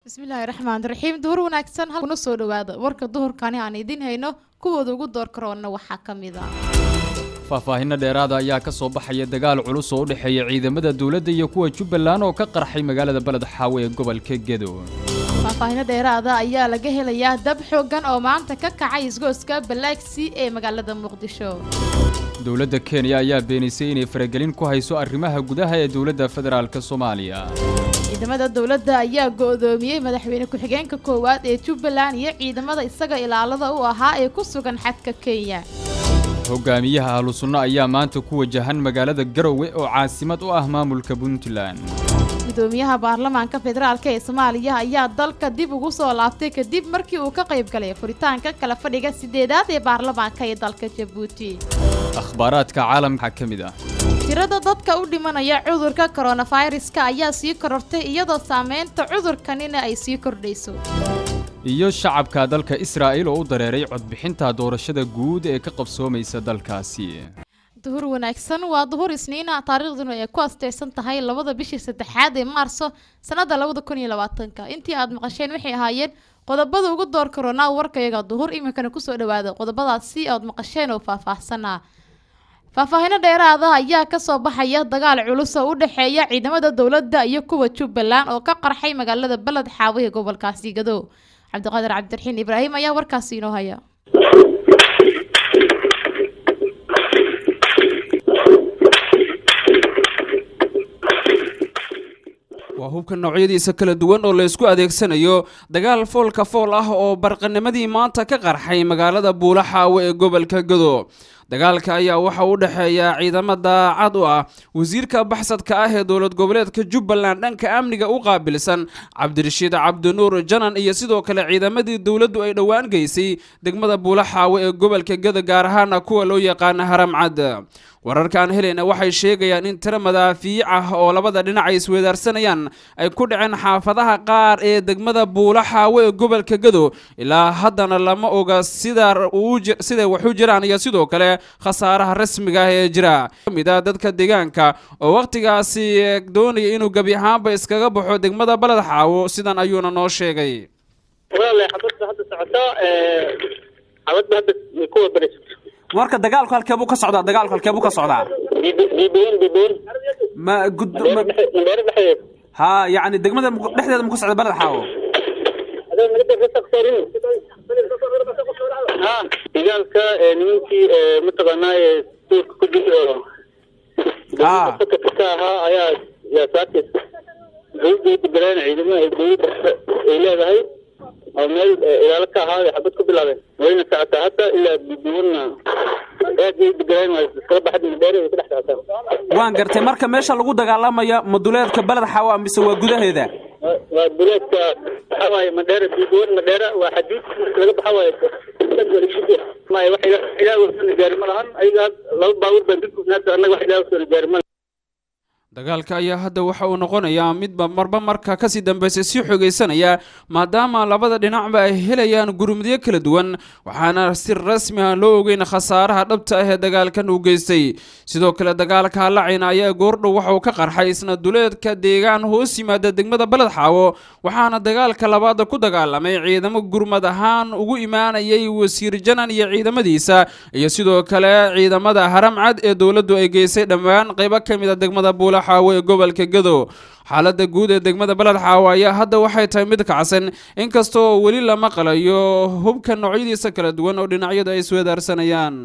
bismillaahi raxmaan raxiim duhur wanaagsan halkuna soo dhawaada warka duhurkani aan idiin hayno kuwooda ugu door karoona waxaa ka mid a faahfaahinno dheeraada ayaa ka soo baxaya dagaal culus oo u dhexeeya ciidamada dowladda iyo kuwa jubbaland oo ka qarxay magaalada beled xaawe ee gobolka gedo faahfaahino dheeraada ayaa laga helayaa dab xoogan oo maanta ka kacay isgooska balaagsii ee magaalada muqdisho dowladda kenya ayaa beenisay inay faragelin ku hayso arrimaha gudaha ee dowladda federaalk soomaaliya ciidamada dowladda ayaa go-doomiyey madaxweyne ku-xigeenka koowaad ee jubbaland iyo ciidamada isaga ilaalada u ahaa ee ku sugan xadka kenya hogaamiyaha ahlusunno ayaa maanta ku wajahan magaalada garowe oo caasimad u ah maamulka puntland gudoomiyaha baarlamaanka federaalk ee soomaaliya ayaa dalka dib ugu soo laabtay kadib markii uu ka qayb galay furitaanka kala fadhiga sideedaad ee baarlamaanka ee dalka jabuuti akhbaaraadka caalamka ka mid ah tirada dadka u dhimanaya cudurka koronaviruska ayaa sii korortay iyadoo saameynta cudurkanina ay sii kordhayso iyo shacabka dalka israa'il oo u dareeray codbixinta doorashada guud ee ka qabsoomaysa dalkaasi duhur wanaagsan waa duhur isniina taariikhduna ay ku asteysan tahay labada bishii saddexaad ee maarso sannada labada kun iyo labaatanka intii aad maqasheen waxay ahaayeen qodobada ugu door karoonaa warkayaga duhur iminkana kusoo dhawaada qodobadaasi aad maqasheen oo faahfaahsanaa faahfaahino dheeraada ayaa kasoo baxaya dagaal culus oo u dhexeeya ciidamada dowladda iyo kuwa jubbaland oo ka qarxay magaalada beled xaawe ee gobolkaasi gado cabdiqaadir cabdiraxiin ibraahim ayaa warkaasi inoo haya waa hubka noocyadiisa kala duwan oo la isku adeegsanayo dagaal foolka fool ah oo barqanimadii maanta ka qarxay magaalada buulaxaawe ee gobolka gado dagaalka ayaa waxa u dhexeeya ciidamo daacad u ah wasiirka baxsadka ah ee dowlad goboleedka jubbaland dhanka amniga u qaabilsan cabdirashiid cabdinuur janan iyo sidoo kale ciidamadii dowladdu ay dhowaan geysay degmada buulaxaawe ee gobolka gado gaar ahaana kuwa loo yaqaana haramcad wararkaan helayna waxay sheegayaan in tiro madaafiic ah oo labada dhinac ay isweedaarsanayaan ay ku dhaceen xaafadaha qaar ee degmada buulaxaawe ee gobolka gado ilaa haddana lama oga siday wax u jiraan iyo sidoo kale khasaaraha rasmiga ah ee jira kamid a dadka deegaanka oo wakhtigaasi doonaya inuu gebi ahaanba iskaga baxo degmada baled xaawo sidan ayuuna noo sheegay warka dagaalku halkeebuu ka socdaa dagaalku halkeebuu ka socdaa ma gud ha yani degmada dhexdeeda muku socda baled xaawo dagaalka nimankii mataqaanaaye duurka ku jiri oo fakadka ka ahaa ayaa yaa saakis dowladda galeen ciidamada ay dowladda ay leedahay oo meel ilaalo ka ahaa xabad ku bilaabeen wayna socotaa hadda ilaa bibiwanna aad ay degaleen waa iskala baxad madheere way ka dhex socotaa waan gartay marka meesha lagu dagaalamaya maduleedka baled xaawa mise waa gudaheeda waa duleedka waxa waaye madheere bibiwan madheere waa xaduud marka laga baxa waaye may wax ilaa soo gaari ma lahan ayaga laba baabuur baan dulkunaata annaga wax ilaa soo gaari ma dagaalka ayaa hadda waxa uu noqonayaa midba marba marka kasii dambaysa sii xogeysanaya maadaama labada dhinacba ay helayaan gurmudyo kala duwan waxaana si rasmi ah loo ogeyn khasaaraha dhabta ah ee dagaalkan uu geystay sidoo kale dagaalka halacayna ayaa goordhow waxauu ka qarxay isna duleedka deegaan hoos yimaada degmada baled xaawo waxaana dagaalka labaada ku dagaalamay ciidamo gurmad ahaan ugu imaanayay wasiir janan iyo ciidamadiisa iyo sidoo kale ciidamada haramcad ee dowladdu ay geysay dhammaan qaybo ka mid a degmada buula xaawo ee gobolka gado xaaladda guud ee degmada baled xaawo ayaa hadda waxay tahay mid kacsan inkastoo weli lama qalayo hubka noocyadiisa kala duwan oo dhinacyadu ay isweedaarsanayaan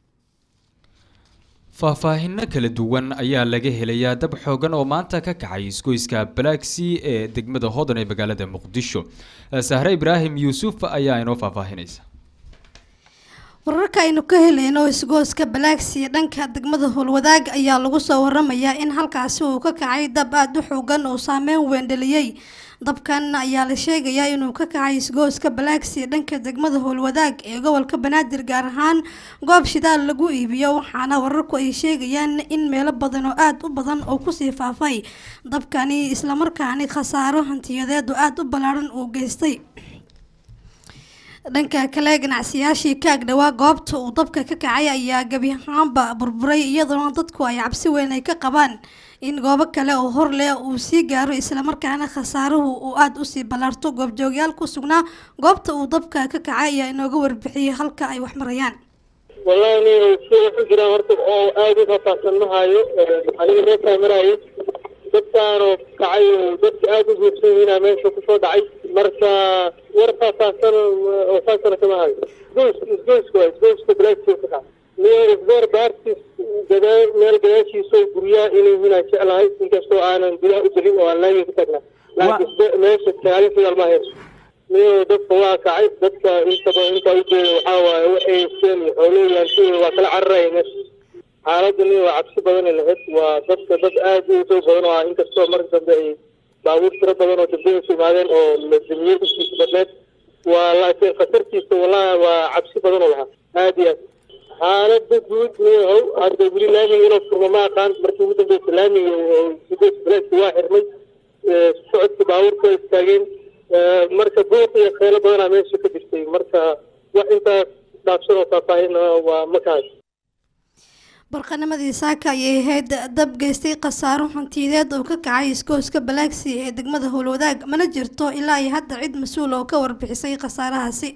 faahfaahinno kala duwan ayaa laga helayaa dab xoogan oo maanta ka kacay isgoyska balaagsii ee degmada hodan ee magaalada muqdisho sahre ibraahim yuusuf ayaa inoo faahfaahinaysa wararka aynu ka helayno isgooska balaagsiya dhanka degmada howlwadaag ayaa lagu soo waramayaa in halkaasi uu ka kacay dab aada u xoogan oo saameyn weendheliyey dabkan ayaa la sheegayaa inuu ka kacay isgooska balaagsiya dhanka degmada howlwadaag ee gobolka banaadir gaar ahaan goob shidaal lagu iibiyo waxaana wararku ay sheegayaan in meelo badan oo aada u badan oo kusii faafay dabkani islamarkaani khasaaro hantiyadeedu aada u ballaaran uu geystay dhanka kale ganacsiyaashii ka agdhawaa goobta uu dabka ka kacay ayaa gebi ahaanba burburay iyadoona dadku ay cabsi weyn ay ka qabaan in goobo kale oo hor leh uu sii gaaro islamarkaana khasaaruhu uu aada usii ballaarto goobjoogyaal ku sugnaa goobta uu dabka ka kacay ayaa inooga warbixiyey halka ay wax marayaan wallahi nin si waxu jiraan horta oo aada u faahfaahsan ma hayo aniga meeshaa maraayo dadkaanoo kacay oo dadka aada u guursan yihiinaa meesha kusoo dhacay marka war faahfaahsan oo saasana kama hayo isgoys isgoyska waa isgoyska balaagtiisa ka kacay niyo isgoor baartiis gadaa meel gadaashiisa oo guryaha inay yihiin aan jeclahay inkastoo aanan gudaha u gelin oo aan laamiga ka tagnaa laakiin meesha kaalin sidaal ma hayso niyo dadka waa kacay dadka intaba intaa ujeeda waxaa waaye waxay seen xooleyaan si waa kala cararaya meesha xaaladda niyo waa cabsi badan ay lahayd waa dadka dad aada u soo badan oo ah inkastoo marka dambe ay baabuur tiro badan oo dambe isu imaadeen oo la damiyey intiisa badneed waa laakiin khatartiisa wallahi waa cabsi badan oo lahaa aada iyo aad xaaladda guud niyahow hadda weli laamiga inuu furmo ma aqaan markii ugu dambeysa laamiga oo sideed baleedka waa xirmay socodka baabuurka waa istaageen marka buuq iyo kheylo badanaa meesha ka jirtay marka wax intaas dhaafsan oo faahfaahin waa ma ka hayo barqanimadii saaka ayay ahayd dab geystay khasaaro hantiyadeed oo ka kacay iskooska balaagsi ee degmada howlwadaag mana jirto ilaa iyo hadda cid mas-uul oo ka warbixisay khasaarahaasi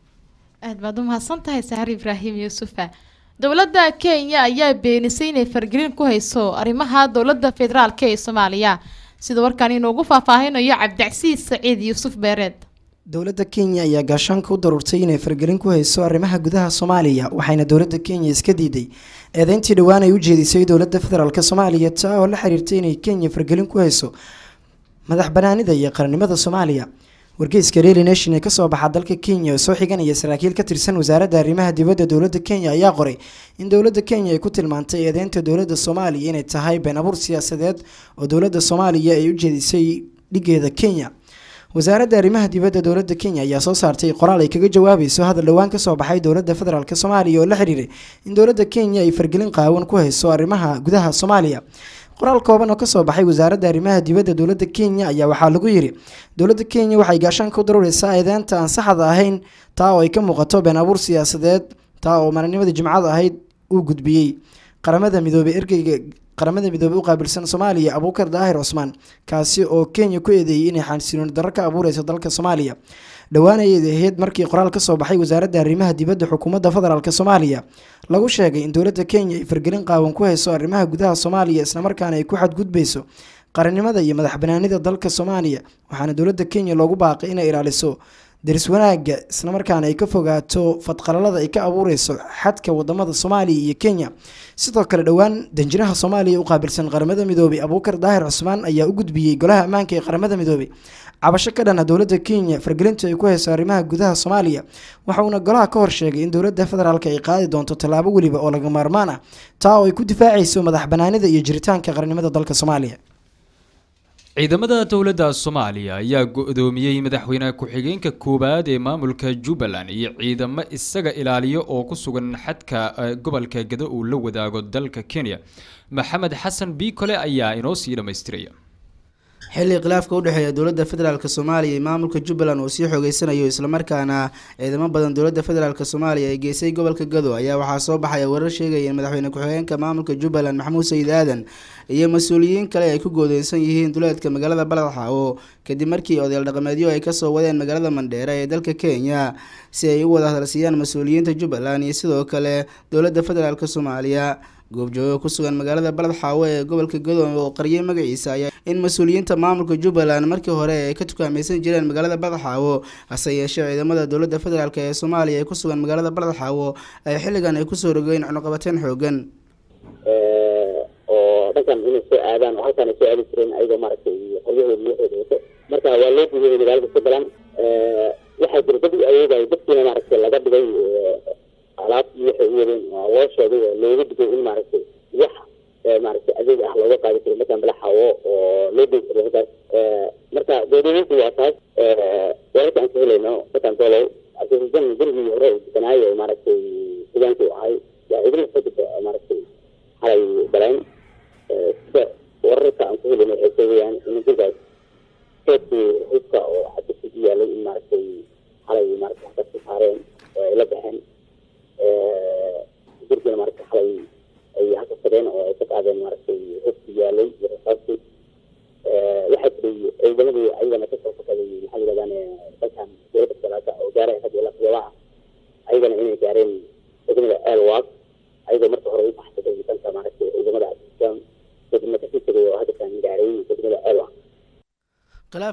aad baad u mahadsan tahay saxar ibraahim yuusufa dowladda kenya ayaa beenisay inay fargelin ku hayso arrimaha dowladda federaalk ee soomaaliya sida warkaan inoogu faahfaahinayo cabdicasiis saciid yuusuf beereed dowladda kenya ayaa gaashaanka u daruurtay inay fargelin ku hayso arrimaha gudaha soomaaliya waxayna dowladda kenya iska diiday eedeyntii dhowaan ay u jeedisay dowladda federaalk soomaaliya taa oo la xiriirtay inay kenya fargelin ku hayso madax banaanida iyo qarannimada soomaaliya wargeyska daily nation ee kasoo baxa dalka kenya oo soo xiganaya saraakiil ka tirsan wasaaradda arrimaha dibadda dowladda kenya ayaa qoray in dowladda kenya ay ku tilmaantay eedeynta dowladda soomaaliya inay tahay been abuur siyaasadeed oo dowladda soomaaliya ay u jeedisay dhigeeda kenya wasaaradda arrimaha dibadda dowladda kenya ayaa soo saartay qoraal ay kaga jawaabayso hadal dhowaan kasoo baxay dowladda federaalk soomaaliya oo la xiriiray in dowladda kenya ay fargelin qaawan ku hayso arrimaha gudaha soomaaliya qoraal kooban oo kasoo baxay wasaaradda arrimaha dibadda dowladda kenya ayaa waxaa lagu yiri dowladda kenya waxay gaashaanka u daruureysaa eedeynta aan saxda ahayn taa oo ay ka muuqato been abuur siyaasadeed taa oo maalinimadii jimcada ahayd uu gudbiyey qaramada midoobey ergeyga qaramada midoobey u qaabilsan soomaaliya abuukar daahir cusmaan kaasi oo kenya ku eedeeyey inay xansilooni darro ka abuureyso dalka soomaaliya dhowaanayeed ahayd markii qoraal kasoo baxay wasaaradda arrimaha dibadda xukuumadda federaalk soomaaliya lagu sheegay in dowladda kenya ay fargelin qaawan ku hayso arrimaha gudaha soomaaliya islamarkaana ay ku xadgudbeyso qarannimada iyo madax banaanida dalka soomaaliya waxaana dowladda kenya loogu baaqay inay ilaaliso daris wanaagga islamarkaana ay ka fogaato fadqalalada ay ka abuureyso xadka wadamada soomaaliya iyo kenya sidoo kale dhowaan danjiraha soomaaliya u qaabilsan qaramada midoobey abuukar daahir cusmaan ayaa u gudbiyey golaha ammaanka ee qaramada midoobey cabasho ka dhana dowladda kenya fargelinta ay ku hayso arrimaha gudaha soomaaliya waxa uuna golaha ka hor sheegay in dowladda federaalk ay qaadi doonto tallaabo weliba oo laga maarmaan ah taa oo ay ku difaacayso madax banaanida iyo jiritaanka qarannimada dalka soomaaliya ciidamada dowladda soomaaliya ayaa go-doomiyey madaxweyne ku-xigeenka koowaad ee maamulka jubbaland iyo ciidamo isaga ilaaliyo oo ku sugan xadka gobolka gado uu la wadaago dalka kenya maxamed xasan biikole ayaa inoo sii dhammaystiraya xilli khilaafka udhexeeya dowladda federaalk soomaaliya iyo maamulka jubbaland uu sii xoogeysanayo islamarkaana ciidamo badan dowladda federaalk soomaaliya ay geysay gobolka gado ayaa waxaa soo baxaya warar sheegaya in madaxweyne ku-xigeenka maamulka jubbaland maxamuud sayid aadan iyo mas-uuliyiin kale ay ku goodeysan yihiin duleedka magaalada baladxaawo kadib markii odayaal dhaqameedyo ay kasoo wadeen magaalada mandheere ee dalka kenya si ay u wada hadalsiiyaan mas-uuliyiinta jubbaland iyo sidoo kale dowladda federaalk soomaaliya goobjoogo ku sugan magaalada balad xaawo ee gobolka gado oo qariyay magaciisa ayaa in mas-uuliyiinta maamulka jubbaland markii hore ay ka tukaamaysan jireen magaalada balad xaawo hase yeeshee ciidamada dowladda federaalk ee soomaaliya ee ku sugan magaalada balad xaawo ay xilligan ay kusoo rogeen cunuqabateen xoogan oo dhankan inay soo aadaan oo halkaan ay soo aadi jireen ayagoo maaragtay qoryahooda iyo waxooda wato marka waa loo gudiyay magaalada jubbaland waxaa jira dad u awoodaya dadkiina maaragtay laga dhigay alaab iyo waxay u wadeen waa loo sheegay oo looga digay in maaragtay wax maaragtay adeeg ah looga qaadi karo markaan balaxawo oo loo degi karo halkaas marka goodooyinku waa taas wararka aan ka helayno markaan doolow cabdirajan dergii hore uu deganaayo oo maaragtay deegaankii u ahay waa idin kadib maaragtay xalay galeen sida wararka aan ku helayno waxay sheegayaan in dirgaas keedkii hubka oo xadisi u yaalay in maaragtay xalay maaragtay wax ka saareen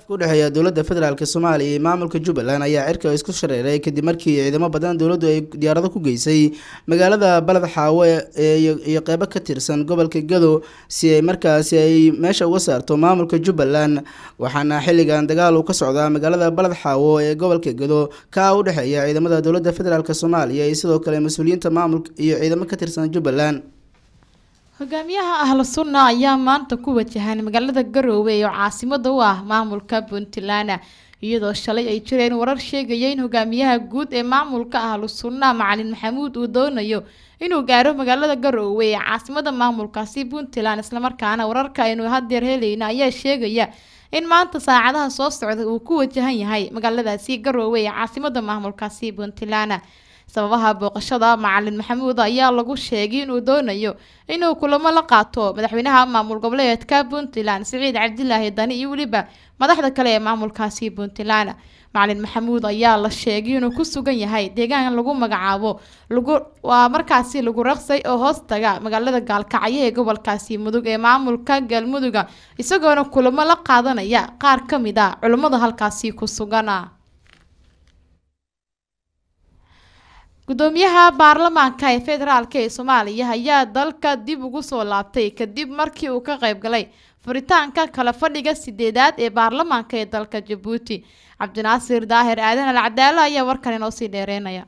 khilaafka udhexeeya dowladda federaalk soomaaliya iyo maamulka jubbaland ayaa cirka isku shareeray kadib markii ciidamo badan dowladdu ay diyaarado ku geysay magaalada baled xaawo iyo qeybo ka tirsan gobolka gado si ay markaasi ay meesha uga saarto maamulka jubbaland waxaana xilligan dagaal uu ka socdaa magaalada baled xaawo ee gobolka gado kaa u dhexeeya ciidamada dowladda federaalk soomaaliya iyo sidoo kale mas-uuliyiinta maamulka iyo ciidamo ka tirsan jubbaland hogaamiyaha ahlu sunna ayaa maanta ku wajahan magaalada garoowe oo caasimada u ah maamulka puntland iyadoo shalay ay jireen warar sheegaya in hogaamiyaha guud ee maamulka ahlu sunna macalin maxamuud uu doonayo inuu gaaro magaalada garoowe ee caasimada maamulkaasi puntland islamarkaana wararka aynu hadeer helayna ayaa sheegaya in maanta saacadaha soo socda uu ku wajahan yahay magaaladaasi garoowe ee caasimada maamulkaasi puntland sababaha booqashada macalin maxamuud ayaa lagu sheegay inuu doonayo inuu kulamo la qaato madaxweynaha maamul goboleedka puntland siciid cabdilaahi dani iyo weliba madaxda kale ee maamulkaasi puntland macalin maxamuud ayaa la sheegay inuu ku sugan yahay deegaan lagu magacaabo lagu waa markaasi lagu raqsay oo hoos taga magaalada gaalkacyo ee gobolkaasi mudug ee maamulka galmuduga isagoona kulamo la qaadanaya qaar ka mid a culummada halkaasi ku sugan gudoomiyaha baarlamaanka ee federaalk ee soomaaliya ayaa dalka dib ugu soo laabtay kadib markii uu ka qayb galay furitaanka kala fadhiga sideedaad ee baarlamaanka ee dalka jabuuti cabdinaasir daahir aadan al cadaalo ayaa warkan inoo sii dheereynaya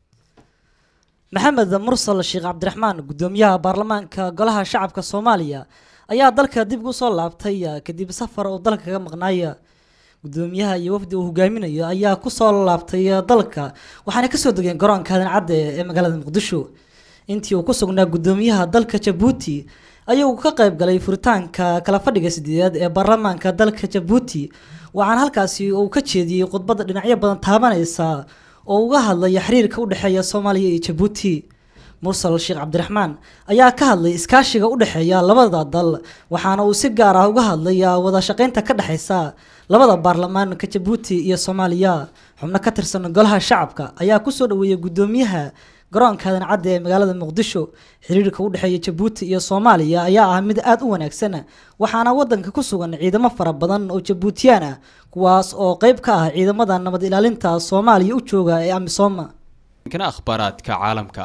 maxamed mursal sheekh cabdiraxmaan gudoomiyaha baarlamaanka golaha shacabka soomaaliya ayaa dalka dib ugu soo laabtay kadib safar uu dalka kaga maqnaaya gudoomiyaha iyo wafdi uu hogaaminayo ayaa kusoo laabtay dalka waxaana kasoo degeen garoonka aadan cadde ee magaalada muqdisho intii uu ku sugnaa gudoomiyaha dalka jabuuti ayuu ka qayb galay furitaanka kala fadhiga sideedaad ee baarlamaanka dalka jabuuti waxaana halkaasi uu ka jeediyey khudbadda dhinacyo badan taabanaysa oo uga hadlaya xiriirka u dhexeeya soomaaliya iyo jabuuti mursal sheekh cabdiraxmaan ayaa ka hadlay iskaashiga u dhexeeya labada dal waxaana uu si gaar ah uga hadlaya wada shaqeynta ka dhexeysa labada baarlamaanka jabuuti iyo soomaaliya xubno ka tirsan golaha shacabka ayaa kusoo dhaweeyay gudoomiyaha garoonka aadan cadde ee magaalada muqdisho xiriirka u dhexeeya jabuuti iyo soomaaliya ayaa ah mid aada u wanaagsan waxaana wadanka ku sugan ciidamo fara badan oo jabuutiyaan ah kuwaas oo qeyb ka ah ciidamada nabad ilaalinta soomaaliya u jooga ee amisooma kana akhbaaraadka caalamka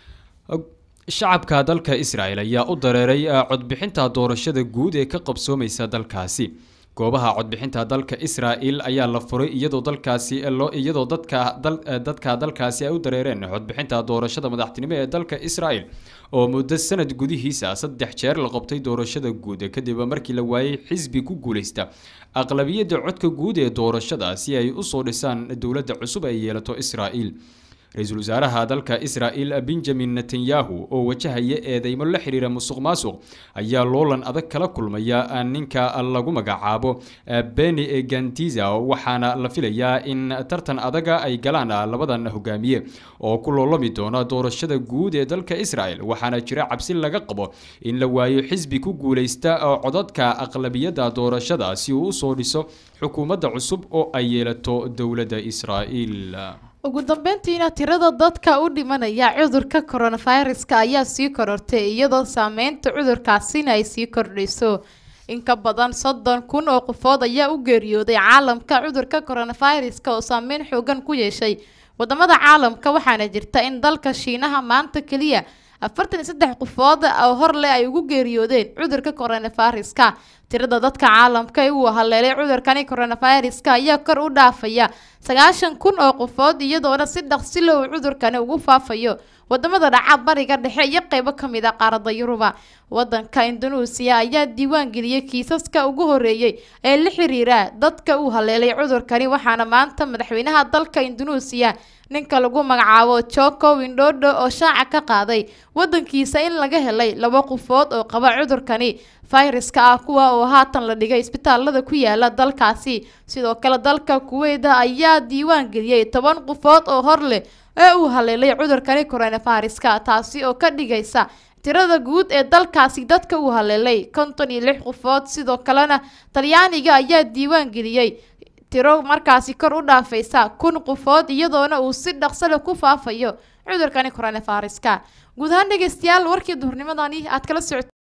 shacabka dalka israel ayaa u dareeray codbixinta doorashada guud ee ka qabsoomaysa dalkaasi goobaha codbixinta dalka israel ayaa la furay iyadoo dalkaasi loo iyadoo dadka dadka dalkaasi ay u dareereen codbixinta doorashada madaxtinimo ee dalka israel oo muddo sanad gudihiisa saddex jeer la qabtay doorashada guud kadib markii la waayay xisbi ku guuleysta aqlabiyadda codka guud ee doorashada si ay usoo dhisaan dowladda cusub ay yeelato israel ra-iisul wasaaraha dalka israel benjamin netanyahu oo wajahaya eedeymo la xiriira musuq maasuq ayaa loolan adag kala kulmaya ninka lagu magacaabo beni gantiza waxaana la filayaa in tartan adaga ay galaan labadan hogaamiye oo ku loolami doona doorashada guud ee dalka israel waxaana jira cabsi laga qabo in la waayo xisbi ku guuleysta codadka aqlabiyadda doorashada si uu usoo dhiso xukuumadda cusub oo ay yeelato dowladda israel ugu dambeyntiina tirada dadka u dhimanaya cudurka coronaviruska ayaa sii korortay iyadoo saameynta cudurkaasina ay sii kordhayso in ka badan soddon kun oo qofood ayaa u geeriyooday caalamka cudurka coronaviruska oo saameyn xoogan ku yeeshay wadamada caalamka waxaana jirta in dalka shiinaha maanta keliya afartan iyo saddex qofood oo hor leh ay ugu geeriyoodeen cudurka coronaviruska tirada dadka caalamka ee uu haleelay cudurkani coronaviruska ayaa kor u dhaafaya sagaashan kun oo qofood iyadoona si dhaqsilo uu cudurkani ugu faafayo wadamada dhaca bariga dhexe iyo qeybo kamid a qaarada yuruba wadanka indonesia ayaa diiwaan geliyay kiisaska ugu horeeyey ee la xiriira dadka uu haleelay cudurkani waxaana maanta madaxweynaha dalka indonesia ninka lagu magacaabo joko windodo oo shaaca ka qaaday wadankiisa in laga helay laba qofood oo qaba cudurkani fayraska ah kuwa oo haatan la dhigay isbitaalada ku yaala dalkaasi sidoo kale dalka kuweyda ayaa diiwaan geliyey toban qofood oo hor leh ee uu haleelay cudurkani coronaviruska taasi oo ka dhigaysa tirada guud ee dalkaasi dadka uu haleelay konton iyo lix qofood sidoo kalena talyaaniga ayaa diiwaan geliyey tiro markaasi kor u dhaafaysa kun qofood iyadoona uu si dhaqsale ku faafayo cudurkani coronaviruska guud ahaan dhegeystayaal warkii duhurnimadani aad kala socoto